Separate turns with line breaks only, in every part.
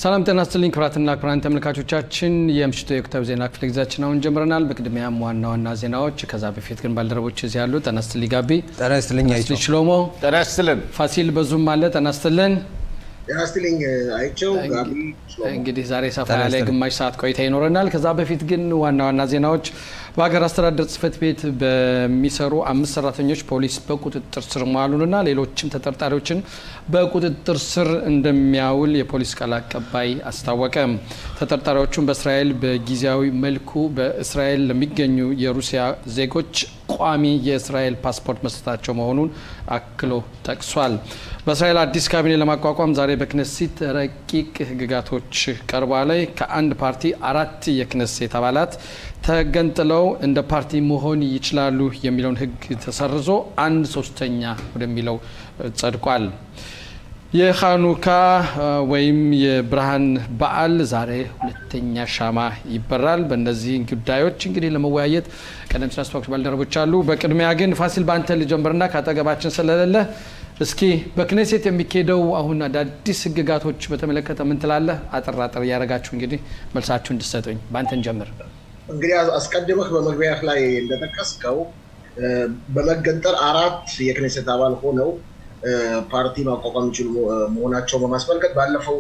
ሰላም ጤና ይስጥልኝ ክቡራትና ክቡራን ተመልካቾቻችን የምሽቱ የወቅታዊ ዜና ክፍለ ጊዜያችን አሁን ጀምረናል። በቅድሚያም ዋና ዋና ዜናዎች፣ ከዛ በፊት ግን ባልደረቦች እዚህ ያሉ ጤና ይስጥልኝ ጋቢ፣
ጤና ይስጥልኝ አይቶ
ጤና ሽሎሞ፣
ጤና ይስጥልን።
ፋሲል በዙም አለ። ጤና ይስጥልን።
ጤና ይስጥልኝ አይቸው ጋቢ
እንግዲህ ዛሬ ሰፋ ያለ ግማሽ ሰዓት ቆይታ ይኖረናል። ከዛ በፊት ግን ዋና ዋና ዜናዎች በሀገር አስተዳደር ጽሕፈት ቤት በሚሰሩ አምስት ሰራተኞች ፖሊስ በቁጥጥር ስር መዋሉንና ሌሎችም ተጠርጣሪዎችን በቁጥጥር ስር እንደሚያውል የፖሊስ ቃል አቀባይ አስታወቀ። ተጠርጣሪዎቹም በእስራኤል በጊዜያዊ መልኩ በእስራኤል ለሚገኙ የሩሲያ ዜጎች ቋሚ የእስራኤል ፓስፖርት መስጠታቸው መሆኑን አክሎ ጠቅሷል። በእስራኤል አዲስ ካቢኔ ለማቋቋም ዛሬ በክነሴት ረቂቅ ህግጋቶች ቀርቧ ላይ ከአንድ ፓርቲ አራት የክነሴት አባላት ተገንጥለው እንደ ፓርቲ መሆን ይችላሉ የሚለውን ህግ ተሰርዞ አንድ ሶስተኛ ወደሚለው ጸድቋል። የሃኑካ ወይም የብርሃን በዓል ዛሬ ሁለተኛ ሻማ ይበራል። በእነዚህ ጉዳዮች እንግዲህ ለመወያየት ቀደም ሲል አስተዋወቁት ባልደረቦች አሉ። በቅድሚያ ግን ፋሲል በአንተ ልጀምርና ከአጠገባችን ስለሌለ እስኪ በክኔሴት የሚካሄደው አሁን አዳዲስ ህግጋቶች በተመለከተ ምን ትላለህ? አጠር አጠር እያደረጋችሁ እንግዲህ መልሳችሁ እንድሰጡኝ በአንተን ጀምር።
እንግዲህ አስቀድመህ በመግቢያ ላይ እንደጠቀስከው በመገንጠል አራት የክኔሴት አባል ሆነው ፓርቲ ማቋቋም የሚችሉ መሆናቸው በማስመልከት ባለፈው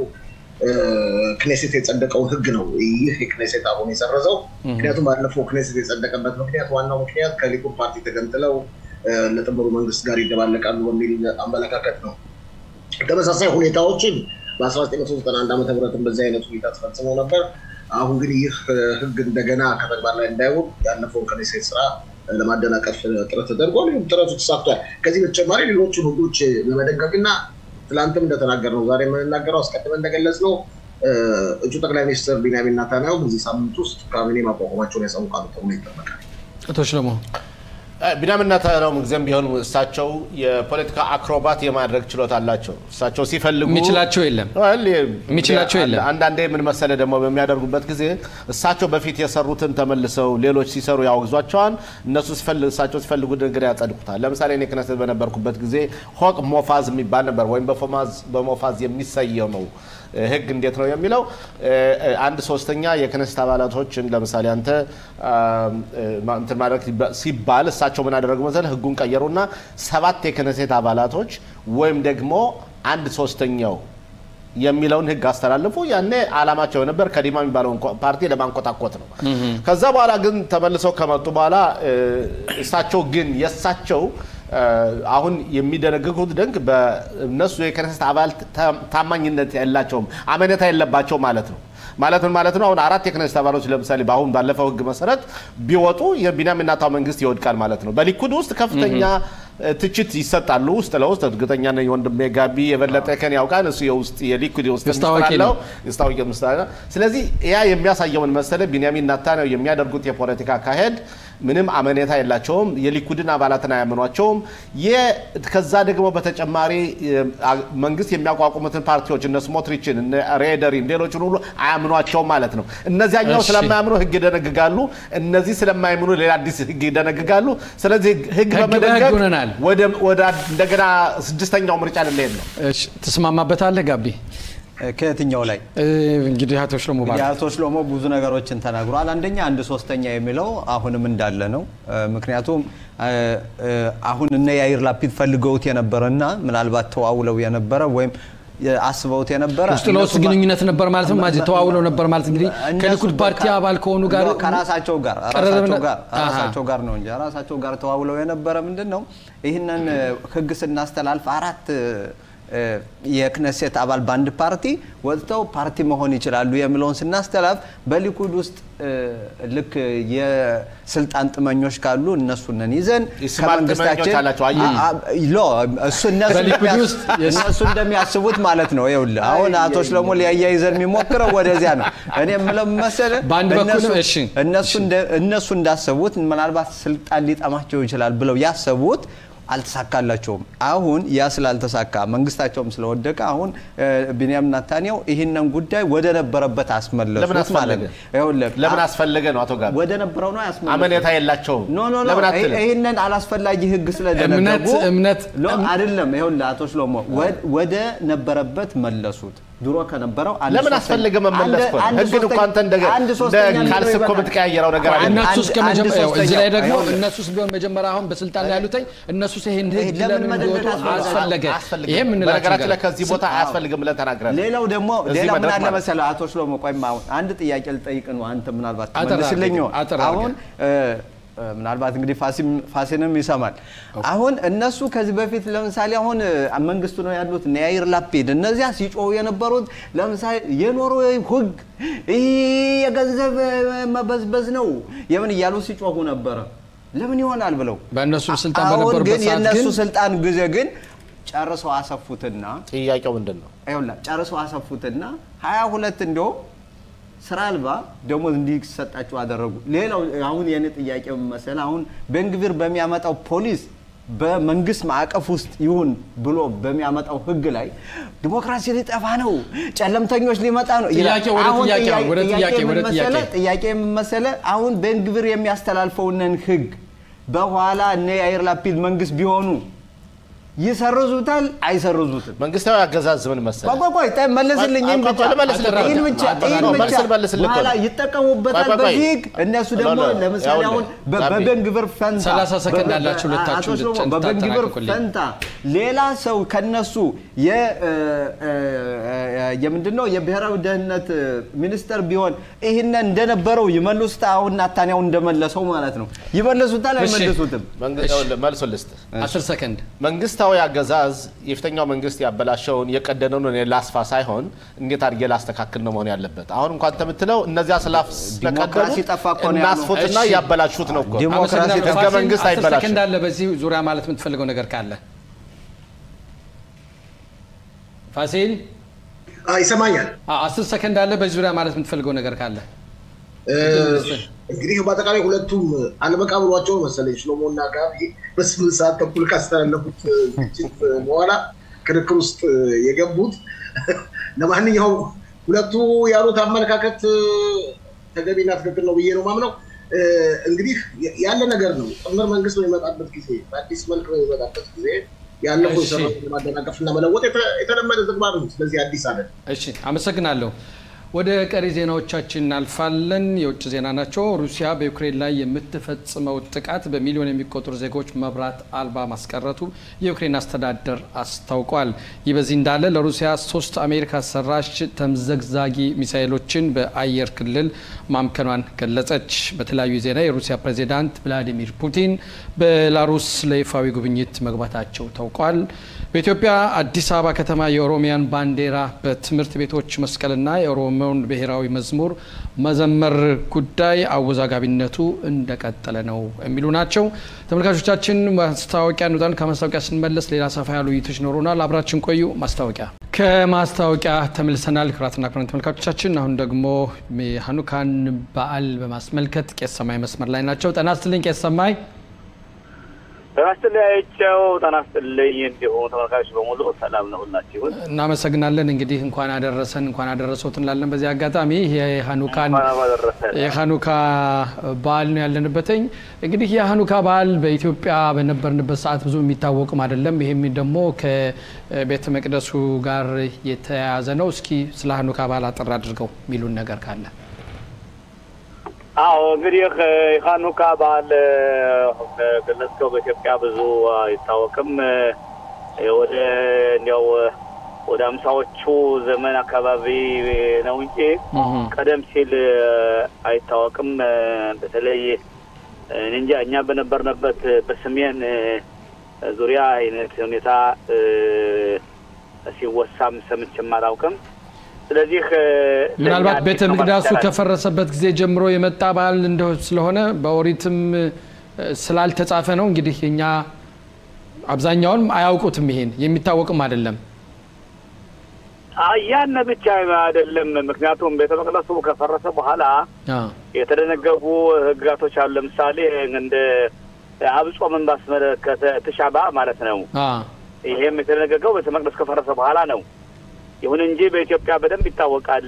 ክኔሴት የጸደቀውን ህግ ነው ይህ የክኔሴት አሁን የሰረዘው። ምክንያቱም ባለፈው ክኔሴት የጸደቀበት ምክንያት ዋናው ምክንያት ከሊኩድ ፓርቲ ተገንጥለው ለጥምሩ መንግስት ጋር ይደባለቃሉ በሚል አመለካከት ነው። ተመሳሳይ ሁኔታዎችን በ1991 ዓ ም በዚህ አይነት ሁኔታ ተፈጽመው ነበር። አሁን ግን ይህ ህግ እንደገና ከተግባር ላይ እንዳይውል ያለፈውን ክኔሴት ስራ ለማደናቀፍ ጥረት ተደርጓል። ይህም ጥረቱ ተሳክቷል። ከዚህ በተጨማሪ ሌሎችን ህጎች ለመደንገግ እና ትላንትም እንደተናገር ነው ዛሬ የምንናገረው አስቀድመን እንደገለጽ ነው እጩ ጠቅላይ ሚኒስትር ቢንያሚን ኔታንያሁ በዚህ ሳምንት ውስጥ ካቢኔ ማቋቋማቸውን ያሳውቃሉ ተብሎ ይጠበቃል።
አቶ ሽለሞ
ቢንያሚን ኔታንያሁ ጊዜም ቢሆን እሳቸው የፖለቲካ አክሮባት የማድረግ ችሎታ አላቸው። እሳቸው ሲፈልጉ
የሚችላቸው የለም የሚችላቸው የለም።
አንዳንዴ ምን መሰለ ደግሞ በሚያደርጉበት ጊዜ እሳቸው በፊት የሰሩትን ተመልሰው ሌሎች ሲሰሩ ያወግዟቸዋል። እነሱ እሳቸው ሲፈልጉ ነገር ያጸድቁታል። ለምሳሌ እኔ ክነሰት በነበርኩበት ጊዜ ሆቅ ሞፋዝ የሚባል ነበር፣ ወይም በሞፋዝ የሚሰየመው ህግ እንዴት ነው የሚለው አንድ ሶስተኛ የክነስት አባላቶችን ለምሳሌ አንተ እንትን ማድረግ ሲባል እሳቸው ምን አደረጉ መሰለህ ህጉን ቀየሩና ሰባት የክነሴት አባላቶች ወይም ደግሞ አንድ ሶስተኛው የሚለውን ህግ አስተላልፉ። ያኔ አላማቸው ነበር ከዲማ የሚባለውን ፓርቲ ለማንቆጣቆጥ ነው። ከዛ በኋላ ግን ተመልሰው ከመጡ በኋላ እሳቸው ግን የእሳቸው አሁን የሚደነግጉት ደንግ በእነሱ የክነሰት አባል ታማኝነት የላቸውም፣ አመኔታ የለባቸው ማለት ነው። ማለት ምን ማለት ነው? አሁን አራት የክነሰት አባሎች ለምሳሌ በአሁን ባለፈው ህግ መሰረት ቢወጡ የቢንያሚን ኔታንያሁ መንግስት ይወድቃል ማለት ነው። በሊኩድ ውስጥ ከፍተኛ ትችት ይሰጣሉ። ውስጥ ለውስጥ እርግጠኛ ነኝ ወንድሜ ጋቢ የበለጠ ከን ያውቃል። እሱ የውስጥ የሊኩድ የውስጥ ሚኒስትር የስታወቂ ሚኒስትር። ስለዚህ ያ የሚያሳየውን መሰለ ቢንያሚን ኔታንያሁ የሚያደርጉት የፖለቲካ አካሄድ ምንም አመኔታ የላቸውም። የሊኩድን አባላትን አያምኗቸውም። ከዛ ደግሞ በተጨማሪ መንግስት የሚያቋቁሙትን ፓርቲዎች እነ ስሞትሪችን፣ እነ ሬደሪን፣ ሌሎችን ሁሉ አያምኗቸውም ማለት ነው። እነዚያኛው ስለማያምኑ ህግ ይደነግጋሉ። እነዚህ ስለማያምኑ ሌላ አዲስ ህግ ይደነግጋሉ። ስለዚህ ህግ በመደንገግ ወደ እንደገና ስድስተኛው ምርጫ ልንሄድ ነው።
ትስማማበታለህ ጋቢ?
ከየትኛው ላይ
እንግዲህ አቶ ሽሎሞ
አቶ ሽሎሞ ብዙ ነገሮችን ተናግሯል። አንደኛ አንድ ሶስተኛ የሚለው አሁንም እንዳለ ነው። ምክንያቱም አሁን እነ ያይር ላፒድ ፈልገውት የነበረና ምናልባት ተዋውለው የነበረ ወይም አስበውት የነበረ
ውስጥ ለውስጥ ግንኙነት ነበር ማለት ነው። ማዚ ተዋውለው ነበር ማለት እንግዲህ ከሊኩድ ፓርቲ አባል ከሆኑ ጋር
ከራሳቸው ጋር ራሳቸው ጋር ነው እንጂ ራሳቸው ጋር ተዋውለው የነበረ ምንድን ነው ይህንን ህግ ስናስተላልፍ አራት የክነሴት አባል በአንድ ፓርቲ ወጥተው ፓርቲ መሆን ይችላሉ የሚለውን ስናስተላልፍ በሊኩድ ውስጥ ልክ የስልጣን ጥመኞች ካሉ እነሱንን ይዘን ከመንግስታችን እነሱ እንደሚያስቡት ማለት ነው። ይኸውልህ አሁን አቶ ሽለሞ ሊያያይዘን የሚሞክረው ወደዚያ ነው። እኔ የምለው መሰለህ እነሱ እንዳሰቡት ምናልባት ስልጣን ሊጠማቸው ይችላል ብለው ያሰቡት አልተሳካላቸውም። አሁን ያ ስላልተሳካ መንግስታቸውም ስለወደቀ አሁን ቢንያም ናታንያው ይህንን ጉዳይ ወደ ነበረበት አስመለሱት ማለት ነው።
ለምን አስፈለገ ነው? አቶ ጋር
ወደ ነበረው ነው ያስመለሱት።
አመኔታ የላቸውም።
ኖ ኖ ኖ ይህንን አላስፈላጊ ህግ ስለደነገጉ
እምነት
አይደለም። ይኸውልህ አቶ ሽሎሞ ወደ ነበረበት መለሱት። ድሮ ከነበረው አንድ
ለምን
ሶስተኛ-
አስፈልገ መመለስ
አንድ-
እኮ ነው?
አንድ
ህግን እኮ
ሶስተኛ-
አንተ እንደ
አንድ
እንደ
ሶስተኛ
ካልስ
ሊሆን
እኮ
ይበቃል።
የምትቀያየረው ነገር አይደለም።
እነሱስ
አንድ-
ከመጀመ-
አንድ
ያው እዚህ ላይ
ሶስተኛ-
ደግሞ
ይኸውልህ።
እነሱስ ቢሆን መጀመሪያ አሁን በስልጣን ላይ ያሉትኝ እነሱስ ይሄን ህግ
ለምን
ለምን
መደንገግ
እንዲወጡ
አስፈለገ?
አስፈለገ? ይሄ የምንላቸው
በነገራችን ላይ
ነገር
ከዚህ ቦታ አያስፈልግም ብለን ተናግረን
ሌላው ደግሞ
እዚህ
ሌላው ምን
መድረክ
አለ
ማለት
መሰለህ አቶ ሽሎሞ ቆይማ አሁን አንድ ጥያቄ ልጠይቅ ነው አንተ ምናልባት
አጠር
መልስልኝ
አድርገህ፣ አጠር
አሁን እ፣ እ፣ ምናልባት እንግዲህ ፋሲም- ፋሲንም ይሰማል አሁን እነሱ ከዚህ በፊት ለምሳሌ አሁን እ፣ መንግስቱ ነው ያሉት እነ ያይር ላፒድ እነዚያ ሲጮሁ የነበሩት ለምሳሌ የኖርዌይ ህግ ይህ የገንዘብ እ፣ መበዝበዝ ነው የምን እያሉ ሲጮሁ ነበረ ለምን ይሆናል ብለው
በእነሱ ስልጣን
አሁን
በነበሩበት
ግን
ሰዓት
የእነሱ
ግን
ስልጣን ጊዜ ግን ጨርሰው አሰፉትና
ጥያቄው ምንድን ነው?
ይኸውልህ ጨርሰው አሰፉትና ሀያ ሁለት እንዲያውም ስራ አልባ ደሞዝ እንዲሰጣቸው አደረጉ። ሌላው አሁን የኔ ጥያቄ ምን መሰለህ፣ አሁን ቤንግቪር በሚያመጣው ፖሊስ በመንግስት ማዕቀፍ ውስጥ ይሁን ብሎ በሚያመጣው ህግ ላይ ዲሞክራሲ ሊጠፋ ነው፣ ጨለምተኞች ሊመጣ ነው ይላል።
ጥያቄ ወደ
አሁን
ጥያቄ
ጥያቄ-
ወደ ጥያቄ
ምን
ወደ
መሰለህ?
ጥያቄ
ጥያቄ ምን መሰለህ፣ አሁን ቤንግቪር የሚያስተላልፈውንን ህግ በኋላ እነ የአይር ላፒድ መንግስት ቢሆኑ ይሰርዙታል አይሰርዙትም?
መንግስታዊ አገዛዝ ምን መሰለህ?
ቆይ ቆይ ቆይ መልስልኝ። ይህን
ቆይ፣
ብቻ
ቆይ፣ ልመልስልህ እኮ ነው።
ይህን ብቻ
አጠራ-
ይህን
ነው፣
ብቻ
መልስ ልመልስልህ እኮ
በኋላ
ነው።
ይጠቀሙበታል
ቆይ፣ ቆይ፣ ቆይ።
በዚህ ህግ። እነሱ ደግሞ
ሎ- ሎ-
ለምሳሌ
ያውልህ፣
አሁን በ-
ጋቢ።
በቤንግቪር ፈንታ
30 ሰከንድ
በ-
አላችሁ ሁለታችሁ
አቶ ሽሎሞ፣
እንድት-
በቤንግቪር
እንድታጠናቅቁልኝ።
ፈንታ ሌላ ሰው ከነሱ የ- እ- እ- የምንድን ነው የብሔራዊ ደህንነት ሚኒስተር ቢሆን ይህንን እንደነበረው ይመልሱት። አሁን ናታንያው እንደመለሰው ማለት ነው። ይመልሱታል
እሺ።
አይመልሱትም?
መንግ- ይኸውልህ፣ መልሱን ልስጥህ።
አስር ሰከንድ
መንግስታዊ አገዛዝ የፊተኛው መንግስት ያበላሸውን የቀደነውን እኔ ላስፋ ሳይሆን እንዴት አድርጌ ላስተካክል ነው መሆን ያለበት። አሁን እንኳን የምትለው እነዚያ ስላፍ
ዲሞክራሲ ጠፋ እኮ ነው ያለው።
እናስፉትና
እሺ።
ያበላሹት ነው እኮ።
ዲሞክራሲ
አመሰግናለሁ።
ህገ
ፋሲል፣
መንግስት
አስር
አይበላሽም።
ሰከንድ አለ። በዚህ ዙሪያ ማለት የምትፈልገው ነገር ካለ ፋሲል
አ፣ ይሰማኛል።
አ- አስር ሰከንድ አለ። በዚህ ዙሪያ ማለት የምትፈልገው ነገር ካለ
እ፣ እንግዲህ በአጠቃላይ ሁለቱም አልበቃ ብሏቸው መሰለኝ ሽሎሞ እና ጋቢ በስምንት ሰዓት ተኩል ካስተላለፉት ግጭት በኋላ ክርክር ውስጥ የገቡት። ለማንኛውም ሁለቱ ያሉት አመለካከት ተገቢና ትክክል ነው ብዬ ነው ማምነው። እ፣ እንግዲህ ያለ ነገር ነው። ጥምር መንግስት በሚመጣበት ጊዜ በአዲስ መልክ በሚመጣበት ጊዜ ያለፈው
እሺ።
የሰራውን ለማደናቀፍና መለወጥ የተ- የተለመደ ተግባር ነው። ስለዚህ አዲስ አለ
እሺ አመሰግናለሁ። ወደ ቀሪ ዜናዎቻችን እናልፋለን። የውጭ ዜና ናቸው። ሩሲያ በዩክሬን ላይ የምትፈጽመው ጥቃት በሚሊዮን የሚቆጠሩ ዜጎች መብራት አልባ ማስቀረቱ የዩክሬን አስተዳደር አስታውቋል። ይህ በዚህ እንዳለ ለሩሲያ ሶስት አሜሪካ ሰራሽ ተምዘግዛጊ ሚሳይሎችን በአየር ክልል ማምከኗን ገለጸች። በተለያዩ ዜና የሩሲያ ፕሬዚዳንት ቭላዲሚር ፑቲን ቤላሩስ ለይፋዊ ጉብኝት መግባታቸው ታውቋል። በኢትዮጵያ አዲስ አበባ ከተማ የኦሮሚያን ባንዲራ በትምህርት ቤቶች መስቀልና የኦሮሞውን ብሔራዊ መዝሙር መዘመር ጉዳይ አወዛጋቢነቱ እንደቀጠለ ነው የሚሉ ናቸው። ተመልካቾቻችን ማስታወቂያ እንውጣን። ከማስታወቂያ ስንመለስ ሌላ ሰፋ ያሉ ውይይቶች ይኖሩናል። አብራችን ቆዩ። ማስታወቂያ ከማስታወቂያ ተመልሰናል። ክቡራትና ክቡራን ተመልካቾቻችን አሁን ደግሞ የሀኑካን በዓል በማስመልከት ቄስ ሰማይ መስመር ላይ ናቸው። ጤና ይስጥልኝ ቄስ ሰማይ።
ጤና ይስጥልኝ አይቼው ጤና ይስጥልኝ። እንዲሁ ተመልካቾች በሙሉ ሰላም ነው ሁላችሁን።
እናመሰግናለን። እንግዲህ እንኳን አደረሰን እንኳን አደረሰዎት እንላለን። በዚህ አጋጣሚ የሀኑካን
እንኳን አደረሰን።
የሀኑካ በዓል ነው ያለንበትኝ። እንግዲህ የሀኑካ በዓል በኢትዮጵያ በነበርንበት ሰዓት ብዙ የሚታወቅም አይደለም። ይህም ደግሞ ከቤተ መቅደሱ ጋር የተያያዘ ነው። እስኪ ስለ ሀኑካ በዓል አጠር አድርገው የሚሉን ነገር ካለ
አዎ እንግዲህ የሀኑካ በዓል ገለጽከው በኢትዮጵያ ብዙ አይታወቅም። ወደ እንዲያው ወደ አምሳዎቹ ዘመን አካባቢ ነው እንጂ ቀደም ሲል አይታወቅም። በተለይ እኔ እንጃ እኛ በነበርንበት በሰሜን ዙሪያ አይነት ሁኔታ ሲወሳም ሰምቼም አላውቅም። ስለዚህ
ምናልባት
ለእኛ
ቤተ
አዲስ ነው
መቅደሱ
ማለት ይቻላል።
ከፈረሰበት ጊዜ ጀምሮ የመጣ በዓል እንደ ስለሆነ በኦሪትም ስላልተጻፈ ነው እንግዲህ እኛ አብዛኛውን አያውቁትም። ይሄን የሚታወቅም አይደለም።
አይ ያን ብቻ አይደለም። ምክንያቱም ቤተ መቅደሱ ከፈረሰ በኋላ
አ፣
የተደነገጉ ህግጋቶች አሉ። ለምሳሌ እንደ አብጾምን ባስመለከተ ትሻባ ማለት ነው።
አ፣
ይሄም የተደነገገው ቤተ መቅደስ ከፈረሰ በኋላ ነው። ይሁን እንጂ በኢትዮጵያ በደንብ ይታወቃል።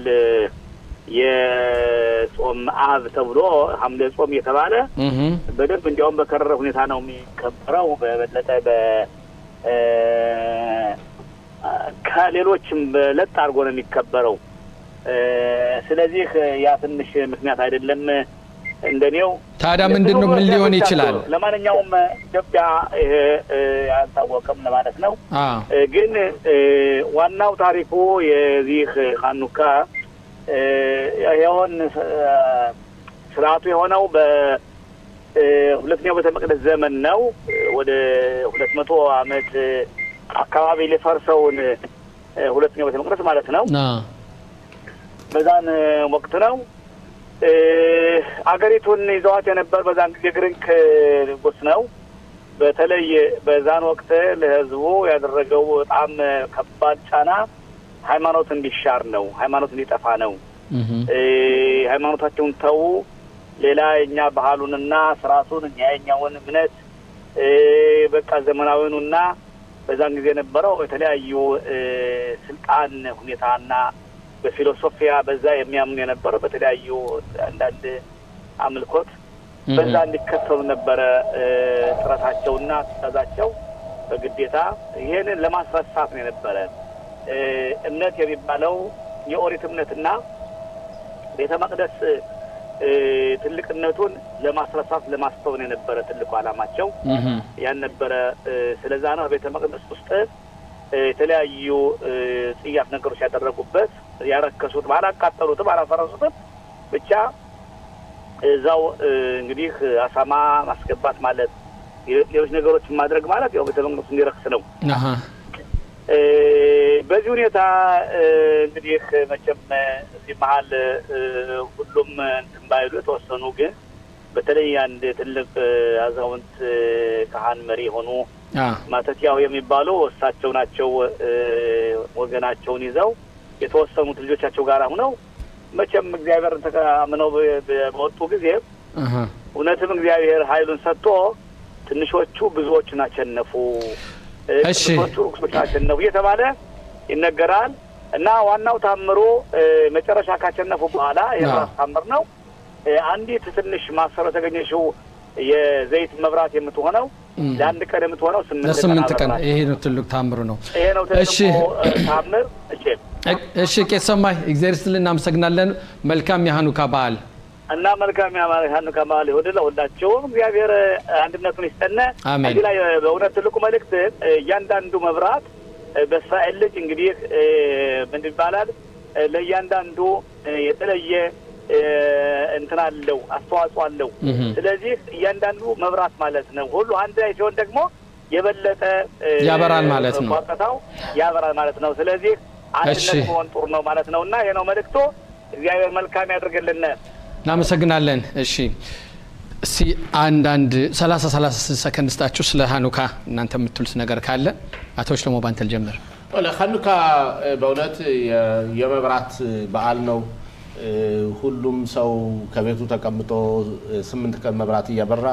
የጾም አብ ተብሎ ሐምሌ ጾም እየተባለ
እህ፣
በደንብ እንዲያውም በከረረ ሁኔታ ነው የሚከበረው። በበለጠ በ ከሌሎችም ለጥ አድርጎ ነው የሚከበረው። ስለዚህ ያ ትንሽ ምክንያት አይደለም እንደኔው።
ታዲያ ምንድን ነው ምን ሊሆን ይችላል?
ለማንኛውም ኢትዮጵያ ይሄ አልታወቀም ለማለት ነው። ግን ዋናው ታሪኩ የዚህ ሀኑካ ይኸውን ስርዓቱ የሆነው በሁለተኛው ቤተ መቅደስ ዘመን ነው። ወደ ሁለት መቶ ዓመት አካባቢ ሊፈርሰውን ሁለተኛው ቤተ መቅደስ ማለት ነው። በዛን ወቅት ነው አገሪቱን ይዘዋት የነበር በዛን ጊዜ ግሪክ ንጉስ ነው። በተለይ በዛን ወቅት ለህዝቡ ያደረገው በጣም ከባድ ጫና ሃይማኖት እንዲሻር ነው። ሃይማኖት እንዲጠፋ ነው። ሃይማኖታቸውን ተዉ፣ ሌላ የኛ ባህሉንና ስርዓቱን እኛ የኛውን እምነት በቃ ዘመናዊውንና በዛን ጊዜ የነበረው የተለያዩ ስልጣን ሁኔታና በፊሎሶፊያ በዛ የሚያምኑ የነበረው በተለያዩ አንዳንድ አምልኮት በዛ እንዲከተሉ ነበረ ጥረታቸውና ትእዛዛቸው በግዴታ ይህንን ለማስረሳት ነው የነበረ እምነት የሚባለው የኦሪት እምነትና ቤተ መቅደስ ትልቅነቱን ለማስረሳት ለማስተውን የነበረ ትልቁ ዓላማቸው ያን ነበረ። ስለዛ ነው ቤተ መቅደስ ውስጥ የተለያዩ ጽያፍ ነገሮች ያደረጉበት ያረከሱት፣ አላቃጠሉትም፣ አላፈረሱትም። ብቻ እዛው እንግዲህ አሳማ ማስገባት ማለት ሌሎች ነገሮችን ማድረግ ማለት ያው ቤተ መቅደሱ እንዲረክስ ነው። በዚህ ሁኔታ እንግዲህ መቼም እዚህ መሀል ሁሉም እንትን ባይሉ የተወሰኑ ግን በተለይ አንድ ትልቅ አዛውንት ካህን መሪ የሆኑ ማተቲያው የሚባሉ እሳቸው ናቸው። ወገናቸውን ይዘው የተወሰኑት ልጆቻቸው ጋር ሁነው መቼም እግዚአብሔር ተአምነው በወጡ ጊዜ እውነትም እግዚአብሔር ኃይሉን ሰጥቶ ትንሾቹ ብዙዎችን አሸነፉ፣ ትንሾቹ ርኩሶችን አሸነፉ እየተባለ ይነገራል። እና ዋናው ታምሩ መጨረሻ ካሸነፉ በኋላ የራስ ታምር ነው። አንዲት ትንሽ ማሰሮ የተገኘችው የዘይት መብራት የምትሆነው ለአንድ ቀን የምትሆነው
ስምንት ቀን ይሄ ነው ትልቅ ታምሩ ነው።
ይሄ ነው ትልቁ ታምር።
እሺ ቄስ ሰማይ እግዚአብሔር ይስጥልን፣ እናመሰግናለን። መልካም የሀኑካ በዓል
እና መልካም የሀኑካ በዓል ይሁን ለሁላቸውም። እግዚአብሔር አንድነቱን ይስጠነ።
አሜን።
እዚህ ላይ በእውነት ትልቁ መልእክት እያንዳንዱ መብራት በእስራኤል ልጅ እንግዲህ ምን ይባላል ለእያንዳንዱ የተለየ እንትን አለው አስተዋጽኦ አለው። ስለዚህ እያንዳንዱ መብራት ማለት ነው። ሁሉ አንድ ላይ ሲሆን ደግሞ የበለጠ
ያበራል ማለት ነው።
ቋጠታው ያበራል ማለት ነው። ስለዚህ አንድነት መሆን ጥሩ ነው ማለት ነው እና ይሄ ነው መልእክቶ። እግዚአብሔር መልካም ያድርግልን።
እናመሰግናለን። እሺ እስቲ አንዳንድ ሰላሳ ሰላሳ ሰከንድ ስጣችሁ ስለ ሀኑካ እናንተ የምትሉት ነገር ካለ አቶ ሽለሞ ባንተል ጀምር።
ሀኑካ በእውነት የመብራት በዓል ነው። ሁሉም ሰው ከቤቱ ተቀምጦ ስምንት ቀን መብራት እያበራ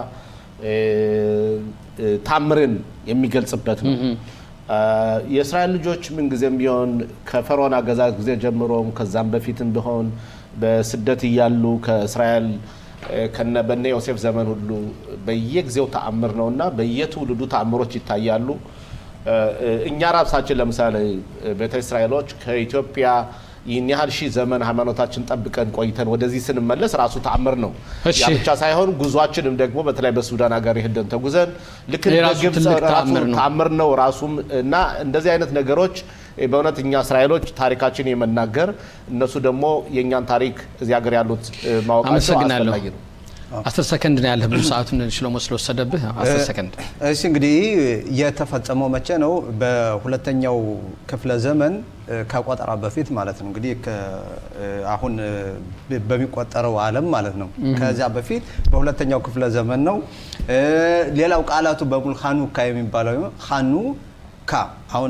ታምርን የሚገልጽበት ነው። የእስራኤል ልጆች ምንጊዜም ቢሆን ከፈርዖን አገዛዝ ጊዜ ጀምሮም ከዛም በፊትም ቢሆን በስደት እያሉ ከእስራኤል ከነ በነ ዮሴፍ ዘመን ሁሉ በየጊዜው ተአምር ነው እና በየትውልዱ ተአምሮች ይታያሉ። እኛ ራሳችን ለምሳሌ ቤተ እስራኤሎች ከኢትዮጵያ ይህን ያህል ሺህ ዘመን ሃይማኖታችን ጠብቀን ቆይተን ወደዚህ ስንመለስ ራሱ ተአምር ነው። ያ ብቻ ሳይሆን ጉዟችንም ደግሞ በተለይ በሱዳን ሀገር ሄደን ተጉዘን ልክ ግብፅ ራሱ ተአምር ነው ራሱም እና እንደዚህ አይነት ነገሮች በእውነት እኛ እስራኤሎች ታሪካችን የመናገር እነሱ ደግሞ የእኛን ታሪክ እዚህ ሀገር ያሉት ማወቃቸው አስፈላጊ ነው።
አስር ሰከንድ ነው ያለህ። ብዙ ሰዓቱን ሽሎሞ ስለወሰደብህ አስር ሰከንድ።
እሺ እንግዲህ የተፈጸመው መቼ ነው? በሁለተኛው ክፍለ ዘመን ከቆጠራ በፊት ማለት ነው። እንግዲህ አሁን በሚቆጠረው ዓለም ማለት ነው። ከዚያ በፊት በሁለተኛው ክፍለ ዘመን ነው። ሌላው ቃላቱ በሙሉ ሀኑካ የሚባለው ሀኑ ካ አሁን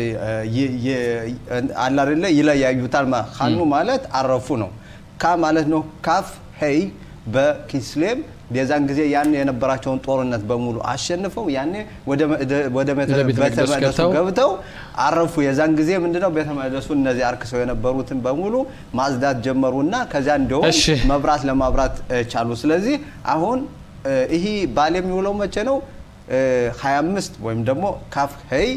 አለ አይደለ ይለያዩታል። ሀኑ ማለት አረፉ ነው። ካ ማለት ነው ካፍ ሄይ በኪስሌም የዛን ጊዜ ያን የነበራቸውን ጦርነት በሙሉ አሸንፈው ያኔ ወደ ቤተ መቅደሱ ገብተው አረፉ። የዛን ጊዜ ምንድነው ቤተ መቅደሱ እነዚህ አርክሰው የነበሩትን በሙሉ ማጽዳት ጀመሩና ከዚያ እንዲሁም መብራት ለማብራት ቻሉ። ስለዚህ አሁን ይህ ባል የሚውለው መቼ ነው? 25 ወይም ደግሞ ካፍ ሄይ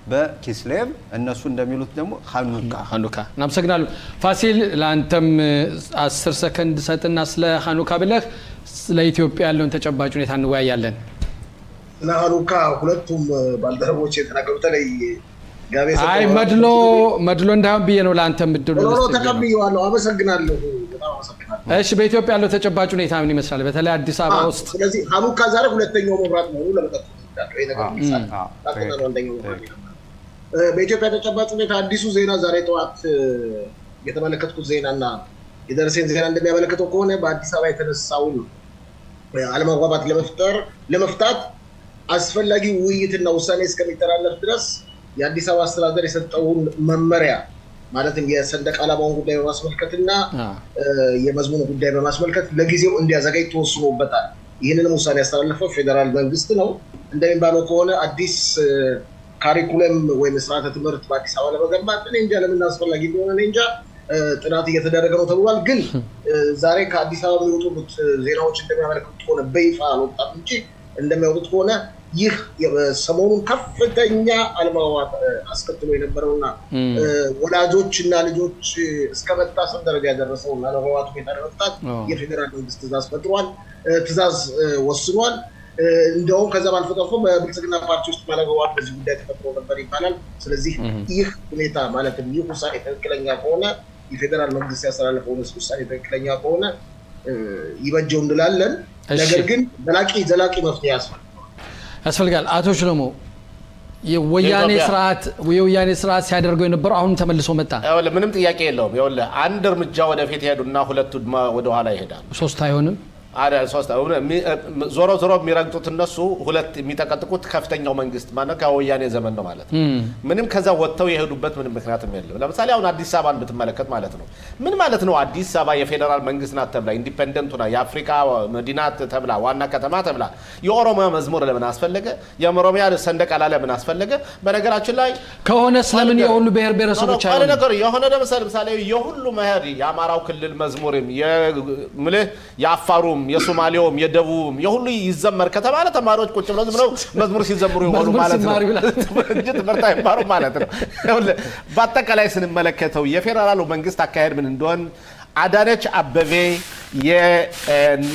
በኪስሌቭ እነሱ እንደሚሉት ደግሞ ሀኑካ
ሀኑካ እናመሰግናለሁ። ፋሲል ለአንተም አስር ሰከንድ ሰጥና ስለ ሀኑካ ብለህ ስለ ኢትዮጵያ ያለውን ተጨባጭ ሁኔታ እንወያያለን።
ስለ ሀኑካ ሁለቱም ባልደረቦች የተናገሩ በተለይ ጋቤ
አይ መድሎ መድሎ እንዳይሆን ብዬ ነው ለአንተ ምድሉ
ኖ
ልስጥ ብዬ ነው።
ተቀብዬዋለሁ። አመሰግናለሁ። በጣም አመሰግናለሁ።
እሺ በኢትዮጵያ ያለው ተጨባጭ ሁኔታ ምን ይመስላል? በተለይ አዲስ አበባ
አዎ፣
ውስጥ
ስለዚህ ሀኑካ ዛሬ ሁለተኛው መብራት መሆኑ ለመጠቆም እወዳለሁ። ይሄ ነገር
አዎ፣
ይሳል።
አዎ፣
ታውቁና ነው አንደኛው መብራት የነበረው። እ፣ በኢትዮጵያ ተጨባጭ ሁኔታ አዲሱ ዜና ዛሬ ጠዋት እ፣ የተመለከትኩት ዜና እና የደረሰኝ ዜና እንደሚያመለክተው ከሆነ በአዲስ አበባ የተነሳውን እ፣ አለመግባባት ለመፍጠር ለመፍታት አስፈላጊ ውይይትና ውሳኔ እስከሚተላለፍ ድረስ የአዲስ አበባ አስተዳደር የሰጠውን መመሪያ ማለትም የሰንደቅ ዓላማውን ጉዳይ በማስመልከትና
አ፣
የመዝሙር ጉዳይ በማስመልከት ለጊዜው እንዲያዘጋጅ ተወስኖበታል። ይህንንም ውሳኔ ያስተላለፈው ፌዴራል መንግስት ነው። እንደሚባለው ከሆነ አዲስ እ፣ ካሪኩለም ወይም ስርዓተ ትምህርት በአዲስ አበባ ለመገንባት እኔ እንጃ ለምን አስፈላጊ እንደሆነ እኔ እንጃ እ፣ ጥናት እየተደረገ ነው ተብሏል። ግን እ፣ ዛሬ ከአዲስ አበባ የሚወጡት ዜናዎች እንደሚያመለክቱት ከሆነ በይፋ አልወጣም እንጂ እንደሚያወጡት ከሆነ ይህ የ- ሰሞኑን ከፍተኛ አለመግባባት እ፣ አስከትሎ የነበረውና
እም፣
እ፣ ወላጆች እና ልጆች እስከ መታሰር ደረጃ ያደረሰውን አለመግባባት ሁኔታ ለመፍታት
አዎ።
የፌዴራል መንግስት ትእዛዝ ፈጥሯል፣ እ፣ ትእዛዝ እ፣ ወስኗል። እ፣ እንደውም ከዛም አልፎ ተርፎ በብልጽግና ፓርቲ ውስጥ አለመግባባት በዚህ ጉዳይ ተፈጥሮ ነበር ይባላል። ስለዚህ ይህ ሁኔታ ማለትም ይህ ውሳኔ ትክክለኛ ከሆነ የፌዴራል መንግስት ያስተላለፈውን ውሳኔ ትክክለኛ ከሆነ እ፣ ይበጀው እንላለን።
እሺ።
ነገር ግን ዘላቂ ዘላቂ መፍትሄ ያስፈልጋል።
ያስፈልጋል። አቶ ሽለሞ የወያኔ
የኢትዮጵያ-
ስርዓት የወያኔ ስርዓት ሲያደርገው የነበረው አሁን ተመልሶ መጣ።
ይኸውልህ ምንም ጥያቄ የለውም። ይኸውልህ አንድ እርምጃ ወደፊት ይሄዱና ሁለቱ ድማ ወደ ኋላ ይሄዳሉ።
ሶስት አይሆንም።
አረ ሶስት የሚ- ዞሮ ዞሮ የሚረግጡት እነሱ ሁለት የሚጠቀጥቁት ከፍተኛው መንግስት ማለት ከወያኔ ዘመን ነው ማለት ነው። ምንም ከዛ ወጥተው የሄዱበት ምንም ምክንያትም የለም። ለምሳሌ አሁን አዲስ አበባን ብትመለከት ማለት ነው ምን ማለት ነው? አዲስ አበባ የፌዴራል መንግስት ናት ተብላ ኢንዲፔንደንት ሆና የአፍሪካ መዲና ተብላ ዋና ከተማ ተብላ የኦሮሚያ መዝሙር ለምን አስፈለገ? የኦሮሚያ ሰንደቅ ዓላማ ለምን አስፈለገ? በነገራችን ላይ
ከሆነ ስለምን የሁሉ ብሔር ብሔረሰቦች
ሆነ
አይሆንም?
ነገር የሆነ ለምሳሌ ምሳሌ የሁሉ መሄድ የአማራው ክልል መዝሙርም ምልህ የአፋሩም የሶማሌውም የደቡብም የሁሉ ይዘመር ከተባለ ተማሪዎች ቁጭ ብለው ዝም ብለው መዝሙር ሲዘምሩ ይሆኑ
መዝሙር
ማለት ነው
ሲማሩ ይውላል።
እንጂ ትምህርት አይማሩ ማለት ነው። ይኸውልህ፣ በአጠቃላይ ስንመለከተው የፌዴራሉ መንግስት አካሄድ ምን እንደሆን አዳነች አበቤ እና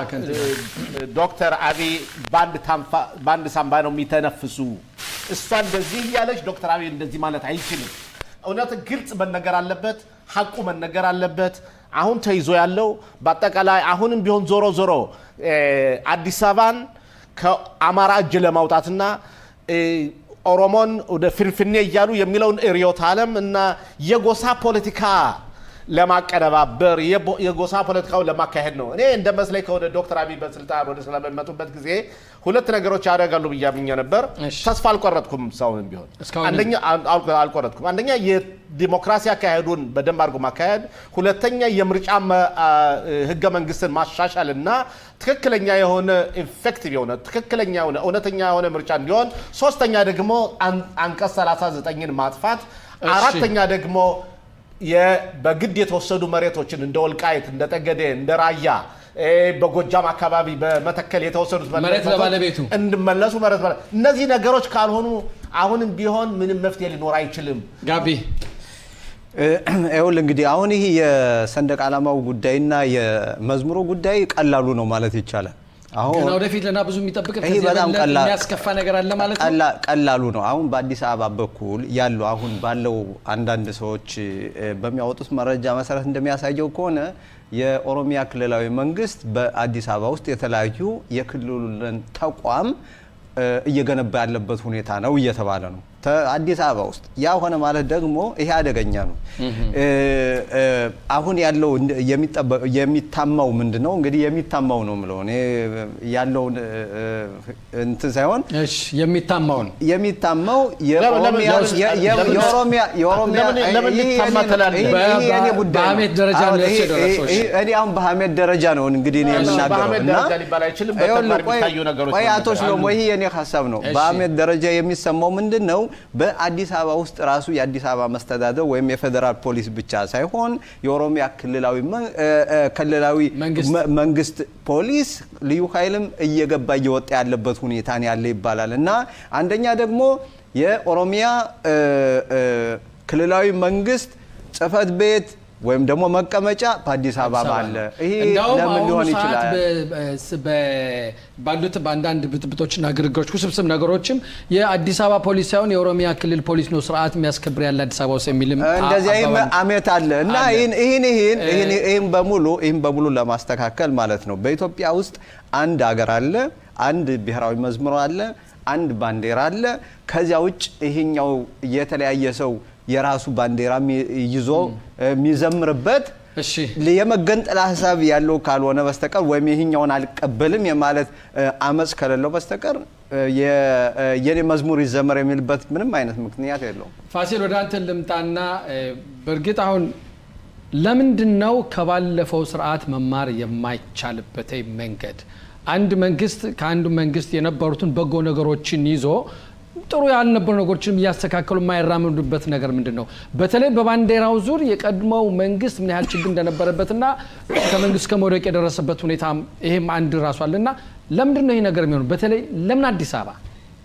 ዶክተር አብይ በአንድ ታንፋ- በአንድ ሳምባ ነው የሚተነፍሱ። እሷ እንደዚህ እያለች ዶክተር አብይ እንደዚህ ማለት አይችልም። እውነት ግልጽ መነገር አለበት፣ ሀቁ መነገር አለበት። አሁን ተይዞ ያለው በአጠቃላይ አሁንም ቢሆን ዞሮ ዞሮ እ፣ አዲስ አበባን ከአማራ እጅ ለማውጣትና እ፣ ኦሮሞን ወደ ፍንፍኔ እያሉ የሚለውን ርዕዮተ ዓለም እና የጎሳ ፖለቲካ ለማቀነባበር የቦ- የጎሳ ፖለቲካውን ለማካሄድ ነው። እኔ እንደ መስለኝ ከሆነ ዶክተር አብይ በስልጣን ወደ ስልጣን በሚመጡበት ጊዜ ሁለት ነገሮች ያደርጋሉ ብዬ አምኜ ነበር።
እሺ።
ተስፋ አልቆረጥኩም። ሰውን ቢሆን
እስካሁን
አንደኛ አል- አል- አልቆረጥኩም። አንደኛ የዲሞክራሲ አካሄዱን በደንብ አድርጎ ማካሄድ፣ ሁለተኛ የምርጫ መ- አ- ህገ መንግስትን ማሻሻል እና ትክክለኛ የሆነ ኢፌክቲቭ የሆነ ትክክለኛ የሆነ እውነተኛ የሆነ ምርጫ እንዲሆን፣ ሶስተኛ ደግሞ አን- አንቀጽ 39ን ማጥፋት፣
እሺ።
አራተኛ ደግሞ የ- በግድ የተወሰዱ መሬቶችን እንደ ወልቃይት፣ እንደ ጠገዴ፣ እንደ ራያ እ፣ በጎጃም አካባቢ በመተከል የተወሰዱት
መሬት
መሬቶች
ለባለቤቱ
እንዲመለሱ መሬት ባለ እነዚህ ነገሮች ካልሆኑ አሁንም ቢሆን ምንም መፍትሄ ሊኖር አይችልም።
ጋቢ
ይኸውልህ እንግዲህ አሁን ይህ የሰንደቅ ዓላማው ጉዳይና የመዝሙሩ ጉዳይ ቀላሉ ነው ማለት ይቻላል። አሁን
ገና ወደፊት ለና ብዙ የሚጠብቅ
ይሄ
ከዚህ
በጣም
የበለጠ
ቀላል-
የሚያስከፋ ነገር አለ ማለት ነው።
ቀላ- ቀላሉ ነው። አሁን በአዲስ አበባ በኩል ያለው አሁን ባለው አንዳንድ ሰዎች እ፣ በሚያወጡት መረጃ መሰረት እንደሚያሳየው ከሆነ የኦሮሚያ ክልላዊ መንግስት በአዲስ አበባ ውስጥ የተለያዩ የክልሉን ተቋም እ፣ እየገነባ ያለበት ሁኔታ ነው እየተባለ ነው። ተ- አዲስ አበባ ውስጥ ያ ሆነ ማለት ደግሞ ይሄ አደገኛ ነው። እ፣ እ፣ አሁን ያለው እንደ- የሚጠበቅ የሚታማው ምንድን ነው እንግዲህ የሚታማው ነው የምለው እኔ ያለውን እ፣ እ፣ እንትን ሳይሆን
እሺ የሚታማውን
የሚታማው
ለምን- ለምን-
የኦሮሚያ
ለምን-
የ- የ-
ለምን-
የኦሮሚያ የኦሮሚያ
ለምን- ለምን
ይሄ
ሊታማ
የኔ-
ትላለህ?
ይሄ-
በ-
ይሄ የኔ ጉዳይ ነው።
በሀሜት ደረጃ ነው
አሁን ይሄ-
የደረሰው።
ይሄ- ይሄ- እኔ አሁን በሀሜት ደረጃ ነው እንግዲህ እኔ
እሺ፣
የምናገረው
በሀሜት
እና
ደረጃ ሊባል አይችልም።
ይኸውልህ፣
በተግባር
ቆይ-
የሚታዩ ነገሮች
ቆይ
ነው
አቶ
የሚባለው።
ሽሎሞ ይሄ የኔ ሀሳብ ነው።
እሺ።
በሀሜት ደረጃ የሚሰማው ምንድን ነው በአዲስ አበባ ውስጥ ራሱ የአዲስ አበባ መስተዳደር ወይም የፌዴራል ፖሊስ ብቻ ሳይሆን የኦሮሚያ ክልላዊ ክልላዊ መንግስት ፖሊስ ልዩ ኃይልም እየገባ እየወጣ ያለበት ሁኔታ ያለ ይባላል እና አንደኛ ደግሞ የኦሮሚያ ክልላዊ መንግስት ጽህፈት ቤት ወይም ደግሞ መቀመጫ በአዲስ አበባ አለ። ይሄ ለምን ሊሆን ይችላል?
ባሉት በአንዳንድ ብጥብጦችና ግርግሮች ውስብስብ ነገሮችም የአዲስ አበባ ፖሊስ ሳይሆን የኦሮሚያ ክልል ፖሊስ ነው ስርዓት የሚያስከብር ያለ አዲስ አበባ ውስጥ የሚልም
እንደዚህ አሜት አለ እና ይህን ይህን ይህን በሙሉ ይህን በሙሉ ለማስተካከል ማለት ነው በኢትዮጵያ ውስጥ አንድ ሀገር አለ፣ አንድ ብሔራዊ መዝሙር አለ፣ አንድ ባንዲራ አለ። ከዚያ ውጭ ይሄኛው የተለያየ ሰው የራሱ ባንዲራ ይዞ የሚዘምርበት የመገንጠል ሀሳብ ያለው ካልሆነ በስተቀር ወይም ይህኛውን አልቀበልም የማለት አመፅ ከሌለው በስተቀር የኔ መዝሙር ይዘመር የሚልበት ምንም አይነት ምክንያት የለውም።
ፋሲል ወደ አንተ ልምጣና በእርግጥ አሁን ለምንድን ነው ከባለፈው ስርዓት መማር የማይቻልበት መንገድ? አንድ መንግስት ከአንዱ መንግስት የነበሩትን በጎ ነገሮችን ይዞ ጥሩ ያልነበሩ ነገሮችንም እያስተካከሉ የማይራምዱበት ነገር ምንድን ነው? በተለይ በባንዲራው ዙር የቀድሞው መንግስት ምን ያህል ችግር እንደነበረበትና ከመንግስት ከመውደቅ የደረሰበት ሁኔታ ይሄም አንድ ራሱ አለ እና ለምንድን ነው ይህ ነገር የሚሆኑ? በተለይ ለምን አዲስ አበባ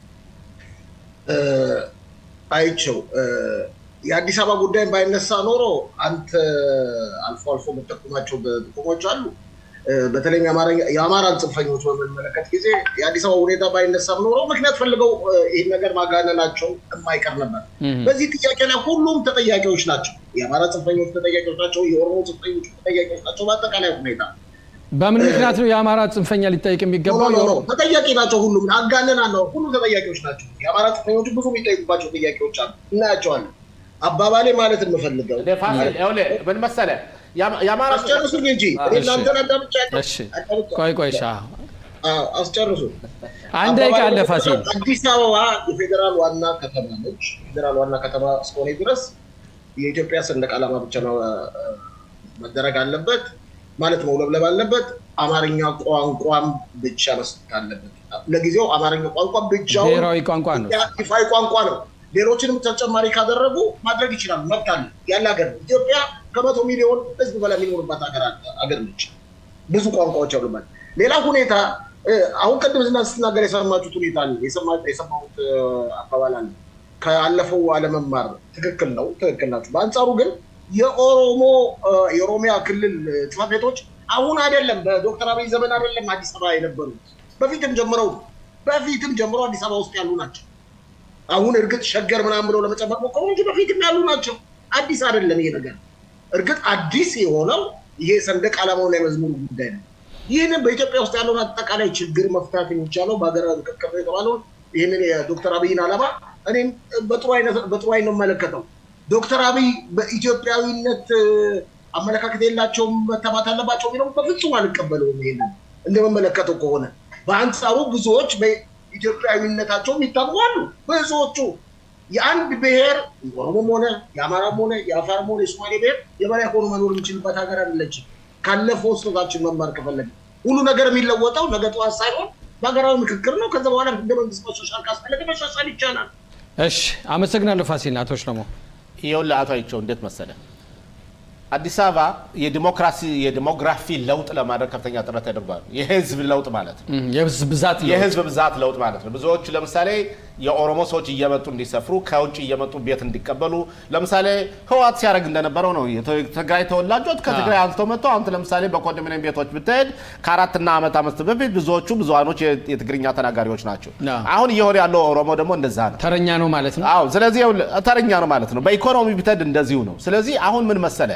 አይቸው የአዲስ አበባ ጉዳይ ባይነሳ ኖሮ አንተ አልፎ አልፎ የምጠቁማቸው ጥቁሞች አሉ። በተለይ የአማራን ጽንፈኞች በምንመለከት ጊዜ የአዲስ አበባ ሁኔታ ባይነሳም ኖሮ ምክንያት ፈልገው ይህን ነገር ማጋነናቸው የማይቀር ነበር። በዚህ ጥያቄ ላይ ሁሉም ተጠያቂዎች ናቸው። የአማራ ጽንፈኞች ተጠያቂዎች ናቸው። የኦሮሞ ጽንፈኞች ተጠያቂዎች ናቸው። በአጠቃላይ ሁኔታ
በምን ምክንያት ነው የአማራ ጽንፈኛ ሊጠየቅ የሚገባው?
ተጠያቂ ናቸው። ሁሉም አጋነና ነው። ሁሉም ተጠያቂዎች ናቸው። የአማራ ጽንፈኞች ብዙ የሚጠይቁባቸው ጥያቄዎች አሉ፣ እናያቸዋለን። አባባሌ ማለት የምፈልገው
ምን መሰለህ
አስጨርሱኝ እንጂ እናንተን አዳምጫ
ቆይ ቆይ
አስጨርሱ።
አንድ ደቂቃ አለ ፋሲል።
አዲስ አበባ የፌዴራል ዋና ከተማ ነች። ፌዴራል ዋና ከተማ እስከሆነ ድረስ የኢትዮጵያ ሰንደቅ ዓላማ ብቻ ነው መደረግ አለበት ማለት መውለብለብ አለበት። አማርኛ ቋንቋም ብቻ መስጠት አለበት። ለጊዜው አማርኛ ቋንቋ ብቻውን
ብሔራዊ ቋንቋ ነው፣
ይፋዊ ቋንቋ ነው። ሌሎችንም ተጨማሪ ካደረጉ ማድረግ ይችላሉ። መብት አለ ያለ ሀገር ነው። ኢትዮጵያ ከመቶ ሚሊዮን ሕዝብ በላይ የሚኖርባት ሀገር ነች። ብዙ ቋንቋዎች አሉባት። ሌላ ሁኔታ አሁን ቅድም ስትናገር የሰማችሁት ሁኔታ አለ፣ የሰማሁት አባባል አለ። ካለፈው አለመማር ትክክል ነው፣ ትክክል ናቸው። በአንጻሩ ግን የኦሮሞ የኦሮሚያ ክልል ጽሕፈት ቤቶች አሁን አይደለም በዶክተር አብይ ዘመን አይደለም አዲስ አበባ የነበሩት በፊትም ጀምረው በፊትም ጀምሮ አዲስ አበባ ውስጥ ያሉ ናቸው። አሁን እርግጥ ሸገር ምናምን ብለው ለመጨመር ሞከሩ እንጂ በፊትም ያሉ ናቸው። አዲስ አይደለም ይሄ ነገር። እርግጥ አዲስ የሆነው ይሄ ሰንደቅ ዓላማውና የመዝሙሩ ጉዳይ ነው። ይህንን በኢትዮጵያ ውስጥ ያለውን አጠቃላይ ችግር መፍታት የሚቻለው በሀገራዊ ምክክር ነው የተባለውን ይህንን የዶክተር አብይን ዓላማ እኔም በጥሩ አይነት ነው የምመለከተው። ዶክተር አብይ በኢትዮጵያዊነት አመለካከት የላቸውም መተማት አለባቸው የሚለው በፍጹም አልቀበለውም። ይሄንን እንደመመለከተው ከሆነ በአንጻሩ ብዙዎች በኢትዮጵያዊነታቸው የሚታሙ አሉ። ብዙዎቹ የአንድ ብሔር ኦሮሞም ሆነ የአማራም ሆነ የአፋርም ሆነ የሶማሌ ብሔር የበላይ ሆኖ መኖር የሚችልበት ሀገር አይደለችም። ካለፈው ስህተታችን መማር ከፈለግን ሁሉ ነገር የሚለወጠው ነገ ጠዋት ሳይሆን በሀገራዊ ምክክር ነው። ከዛ በኋላ ህገ መንግስት መሻሻል ካስፈለገ መሻሻል ይቻላል።
እሺ፣ አመሰግናለሁ ፋሲል። አቶ ሽለሞ
ይኸውልህ አቶ አይቸው እንዴት መሰለ አዲስ አበባ የዲሞክራሲ የዲሞግራፊ ለውጥ ለማድረግ ከፍተኛ ጥረት ተደርጓል። የህዝብ ለውጥ ማለት ነው።
የህዝብ ብዛት ለውጥ
የህዝብ ብዛት ለውጥ ማለት ነው። ብዙዎቹ ለምሳሌ የኦሮሞ ሰዎች እየመጡ እንዲሰፍሩ ከውጭ እየመጡ ቤት እንዲቀበሉ ለምሳሌ ህወሓት ሲያደርግ እንደነበረው ነው። የትግራይ ተወላጆች ከትግራይ አንስተው መጥተው አሁን ለምሳሌ በኮንዶሚኒየም ቤቶች ብትሄድ ከአራትና ዓመት አመት በፊት ብዙዎቹ ብዙሃኖች የትግርኛ ተናጋሪዎች ናቸው። አሁን እየሆነ ያለው ኦሮሞ ደግሞ እንደዛ ነው።
ተረኛ ነው ማለት ነው።
አዎ፣ ስለዚህ ተረኛ ነው ማለት ነው። በኢኮኖሚ ብትሄድ እንደዚሁ ነው። ስለዚህ አሁን ምን መሰለ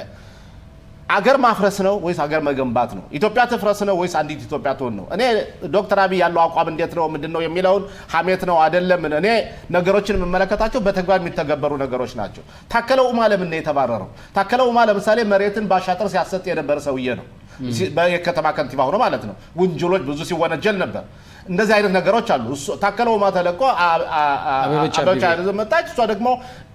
አገር ማፍረስ ነው ወይስ አገር መገንባት ነው? ኢትዮጵያ ትፍረስ ነው ወይስ አንዲት ኢትዮጵያ ትሆን ነው? እኔ ዶክተር አብይ ያለው አቋም እንዴት ነው ምንድን ነው የሚለውን ሀሜት ነው አይደለም። እኔ ነገሮችን የምመለከታቸው በተግባር የሚተገበሩ ነገሮች ናቸው። ታከለ ኡማ ለምን ነው የተባረረው? ታከለ ኡማ ለምሳሌ መሬትን ባሻጥር ሲያሰጥ የነበረ ሰውዬ ነው። የከተማ ከንቲባ ሆኖ ማለት ነው። ውንጀሎች ብዙ ሲወነጀል ነበር። እንደዚህ አይነት ነገሮች አሉ። ታከለ ኡማ ተለቆ አበበች መጣች። እሷ ደግሞ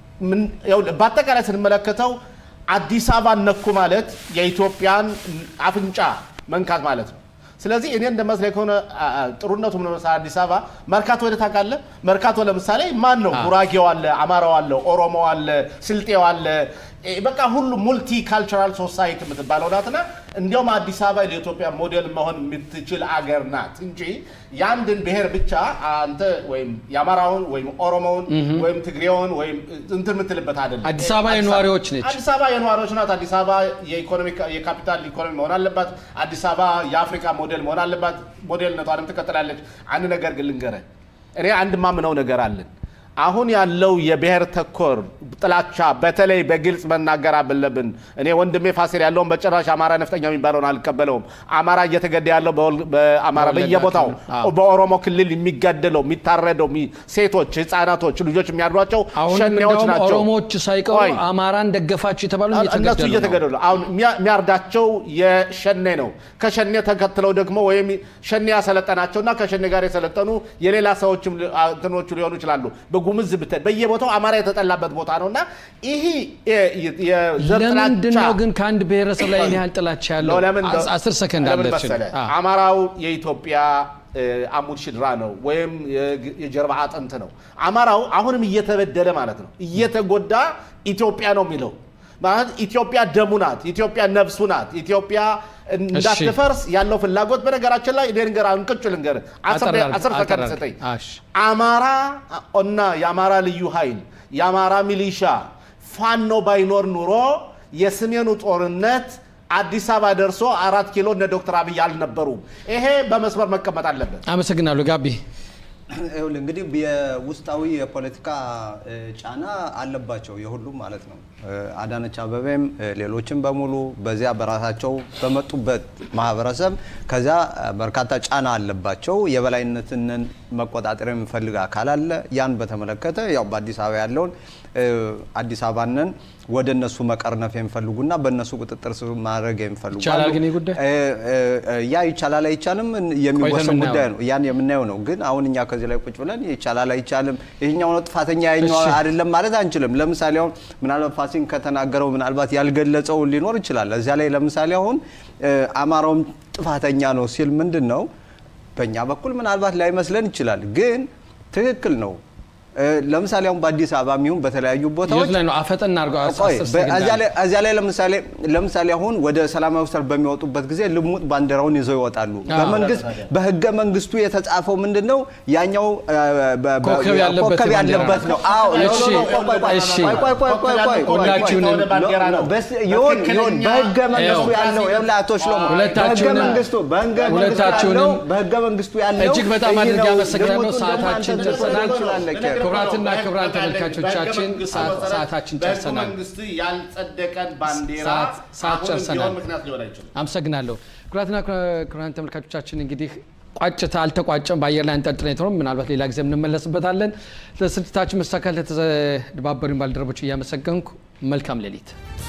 በአጠቃላይ ስንመለከተው አዲስ አበባ ነኩ ማለት የኢትዮጵያን አፍንጫ መንካት ማለት ነው። ስለዚህ እኔ እንደመስለኝ ከሆነ አ- አ- ጥሩነቱ ምን መሰለህ አዲስ አበባ መርካቶ ወደ ታውቃለህ? መርካቶ ለምሳሌ ማን ነው? ጉራጌው አለ፣ አማራው አለ፣ ኦሮሞ አለ፣ ስልጤው አለ። እ በቃ ሁሉ ሙልቲ ካልቸራል ሶሳይቲ የምትባለው ናትና እንዲያውም አዲስ አበባ ለኢትዮጵያ ሞዴል መሆን የምትችል አገር ናት እንጂ የአንድን ብሔር ብቻ አንተ ወይም የአማራውን ወይም ኦሮሞውን ወይም ትግሬውን ወይም እንትን የምትልበት አይደለም።
አዲስ አበባ የነዋሪዎች ነች።
አዲስ አበባ የነዋሪዎች ናት። አዲስ አበባ የኢኮኖሚ የካፒታል ኢኮኖሚ መሆን አለባት። አዲስ አበባ የአፍሪካ ሞዴል መሆን አለባት። ሞዴልነቷንም ትቀጥላለች። አንድ ነገር ግን ልንገርህ፣ እኔ አንድ ማምነው ነገር አለን። አሁን ያለው የብሔር ተኮር ጥላቻ በተለይ በግልጽ መናገር አለብን። እኔ ወንድሜ ፋሲል ያለውን በጭራሽ አማራ ነፍጠኛ የሚባለውን አልቀበለውም። አማራ እየተገደ ያለው በወል- በአማራ
በወለጋ
በየቦታው
ክልል፣ አዎ።
በኦሮሞ ክልል የሚጋደለው የሚታረደው የሚ- ሴቶች፣ ህፃናቶች፣ ልጆች የሚያድሯቸው
አሁን
ሸኔዎች
እንደውም
ናቸው።
ኦሮሞዎች ሳይቀሩ
ቆይ።
አማራን ደገፋችሁ የተባሉ
እነሱ
እየተገደሉ ነው።
እየተገደሉ ነው። አሁን የሚያ- የሚያርዳቸው የሸኔ ነው። ከሸኔ ተከትለው ደግሞ ወይም ሸኔ ያሰለጠናቸው እና ከሸኔ ጋር የሰለጠኑ የሌላ ሰዎችም ሊ- አ- እንትኖቹ ሊሆኑ ይችላሉ። በጉምዝ ብትል በየቦታው አማራ የተጠላበት ቦታ ነው እና ይህ የ- የ- የዘር
ለምንድን
ጥላቻ
ነው ግን ከአንድ ብሔረሰብ ላይ ይህን ያህል ጥላቻ ያለው?
ነው። ለምን
አስ- አስር ሰከንድ
ለምን
አለችን።
መሰለህ?
አ።
አማራው የኢትዮጵያ እ፣ አሙድ ሽድራ ነው ወይም የግ- የጀርባ አጥንት ነው። አማራው አሁንም እየተበደለ ማለት ነው፣ እየተጎዳ ኢትዮጵያ ነው የሚለው ማለት ኢትዮጵያ ደሙ ናት፣ ኢትዮጵያ ነፍሱ ናት። ኢትዮጵያ እንዳትፈርስ ያለው ፍላጎት በነገራችን ላይ እኔ ልንገርህ፣ አንቅጩ ልንገርህ፣ አስር
አጠር
ደቂቃ-
አድርግ፣
አስር
አጠር
ሰከንድ
አድርግ።
ስጠኝ።
እሺ።
አማራ እና የአማራ ልዩ ኃይል የአማራ ሚሊሻ ፋኖ ባይኖር ኑሮ የሰሜኑ ጦርነት አዲስ አበባ ደርሶ አራት ኪሎ እነ ዶክተር አብይ አልነበሩም። ይሄ በመስመር መቀመጥ አለበት።
አመሰግናለሁ ጋቢ።
ይኸውልህ እንግዲህ የውስጣዊ የፖለቲካ እ, ጫና አለባቸው የሁሉም ማለት ነው። እ, አዳነች አበቤም እ, ሌሎችም በሙሉ በዚያ በራሳቸው በመጡበት ማህበረሰብ ከዚያ እ, በርካታ ጫና አለባቸው። የበላይነትን መቆጣጠር የሚፈልግ አካል አለ። ያን በተመለከተ ያው በአዲስ አበባ ያለውን እ, አዲስ አበባንን ወደ እነሱ መቀርነፍ የሚፈልጉና በእነሱ ቁጥጥር ስር ማድረግ የሚፈልጉ
ይቻላል
አሉ።
ግን ይህ ጉዳይ?
እ, እ, እ, ያ ይቻላል አይቻልም የሚወሰን
ቆይተን
ጉዳይ
እናየዋለን።
ነው። ያን የምናየው ነው። ግን አሁን እኛ ከዚህ ላይ ቁጭ ብለን ይቻላል አይቻልም፣ ይሄኛው ነው ጥፋተኛ ያኛው
እሺ።
አይደለም ማለት አንችልም። ለምሳሌ አሁን ምናልባት ፋሲን ከተናገረው ምናልባት ያልገለጸው ሊኖር ይችላል። እዚያ ላይ ለምሳሌ አሁን እ፣ አማራውም ጥፋተኛ ነው ሲል ምንድን ነው በእኛ በኩል ምናልባት ላይመስለን ይችላል፣ ግን ትክክል ነው። እ፣ ለምሳሌ አሁን በአዲስ አበባ የሚሆን በተለያዩ ቦታዎች
የት ላይ ነው አፈጠን አድርገው አስ-
ቆይ
አስር
በ-
ሰከንድ
እዚያ
አለ።
ላይ- እዚያ ላይ ለምሳሌ ለምሳሌ አሁን ወደ ሰላማዊ ሰልፍ በሚወጡበት ጊዜ ልሙጥ ባንዲራውን ይዘው ይወጣሉ።
አዎ።
በመንግስት በህገ መንግስቱ የተጻፈው ምንድን ነው? ያኛው እ፣ በ- በ-
ኮከብ ያለበት
ኮከብ
ባንዲራ
ያለበት ነው። አዎ ኖ፣
እሺ፣
ኖ፣ ኖ፣ ቆይ፣ ቆይ፣ ቆይ፣
እሺ።
ቆይ፣ ቆይ፣ ቆይ፣ ቆይ፣ ቆይ፣ ቆይ፣
ሁላችሁንም
ወደ ባንዲራ ነው።
በስ- ይሁን ይሁን በህገ መንግስቱ
ይኸው።
ያለው ይኸውልህ አቶ ሽሎሞ በህገ
ሁለታችሁንም-
መንግስቱ በህገ መንግስቱ
ሁለታችሁንም
ያለው በህገ መንግስቱ ያለው
እጅግ በጣም
ይህ
አድርጌ
ነው።
አመሰግናለሁ።
ልሙጡን ደግሞ
ሰዓታችን
አንተ
ደርሰናል።
ትችላለህ።
ክቡራትና ክቡራን ተመልካቾቻችን
በህገ
ሰዓት-
መንግስቱ
ሰዓታችን
በህገ
ጨርሰናል።
መንግስቱ ያልጸደቀን ባንዲራ
ሰዓት- ሰዓት
አሁንም
ጨርሰናል።
ቢሆን ምክንያት ሊሆን አይችልም።
አመሰግናለሁ። ክቡራትና ክቡራን ተመልካቾቻችን እንግዲህ ቋጭታ አልተቋጨም፣ በአየር ላይ አንጠልጥለን የተሆነ ምናልባት ሌላ ጊዜ እንመለስበታለን። ለስርጭታችን መሳካል ለተደባበሩኝ ባልደረቦች እያመሰገንኩ መልካም ሌሊት